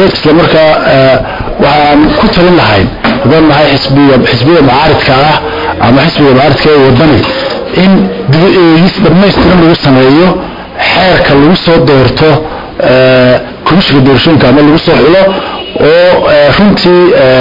isla markaa waxaan ku talin lahayn haddaan nahay xisbiga xisbiyada mucaaridka ah ama xisbiga mucaaridka ee wadani in dib eegis dhammaystiran lagu sameeyo xeerka lagu soo doorto komishinka doorashooyinka ama lagu soo xulo oo runtii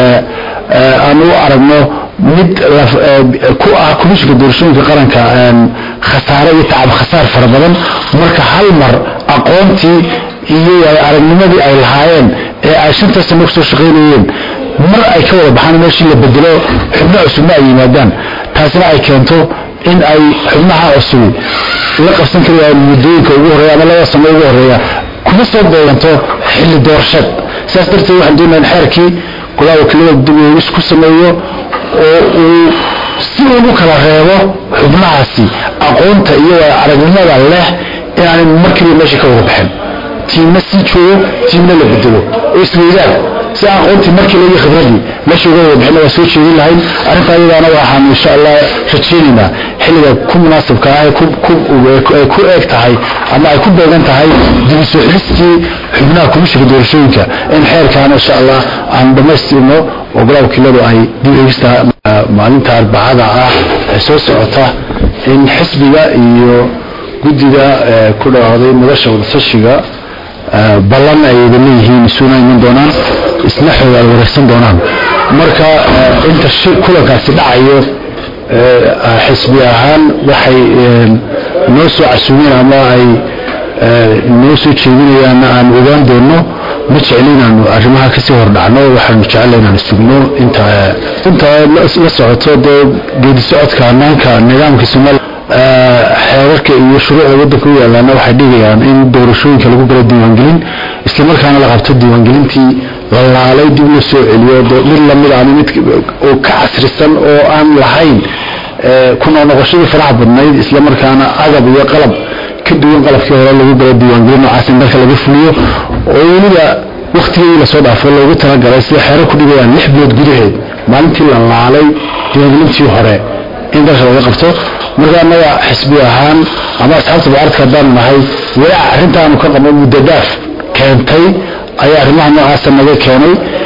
aan u aragno mid ku ah komishinka doorashooyinka qaranka khasaare iyo tacab khasaar fara badan marka hal mar aqoontii iyo aragnimadii ay lahaayeen ee ay shanta sano kusoo shaqaynayeen mar ay ka wada baxaan meeshii la bedelo xubno cusubna ay yimaadaan taasina ay keento in ay xubnaha cusubi la qabsan kari waayeen muddooyinka ugu horreeya ama labada sano ugu horreeya kuma soo beeganto xilli doorasheed sidaas darteed waxaan doonaa in xeerkii golaha wakiilada dib eegis ku sameeyo oo uu si ugu kala reebo xubnahaasi aqoonta iyo aragnimada leh inaanay markiiba meesha ka wada baxin tiimna sii joogo tiimna la bedelo oo isweydaan si aqoontii markii laga khibradii meesha uga wada bixin waa soo jeedin lahayn arrinta ayadaana waxaan insha allah rajaynaynaa xilliga ku munaasabka ah ay ku eeg tahay ama ay ku beegan tahay dib u soo xilistii xubnaha komishinka doorashooyinka in xeerkaana insha allah aan dhammaystirno oo golaha wakiiladu ay dib eegista maalinta arbacada ah ee soo socota in xisbiga iyo guddiga ku dhawaaqday madasha wadatashiga ballan ay wada leeyihiin isuna iman doonaan isna xoogaal wareegsan doonaan marka inta kulankaasi dhacayo xisbi ahaan waxay noo soo casuumeen ama ay noo soo jeedinayaanna aan ogaan doono ma jecli inaanu arrimaha kasii hordhacno waxaanu jecela inaanu sugno inta inta la socoto dee geedi socodka hanaanka nidaamka somaali xeerarka iyo shuruucda waddanka u yaalaana waxay dhigayaan in doorashooyinka lagu galo diiwaangelin islamarkaana la qabto diiwaangelintii la laalay dib la soo celiyo mid lamid ama mid oo ka casrisan oo aan lahayn ku noqnoqoshadii faraha badnayd islamarkaana agab iyo qalab ka duwan qalabkii hore lagu galo diiwaangelin noocaas in dalka laga fuliyo oo weliba waktigii lasoo dhaafo loogu talagalay sida xeerar ku dhigayaan lix bilood gudaheed maalintii la laalay diiwaangelintii hore in dalka laga qabto marka annaga xisbi ahaan ama asxaabta mucaaradka haddaanu nahay walaac arrintaanu ka qabno muddo daaf keentay ayaa arrimaha noocaasa naga keenay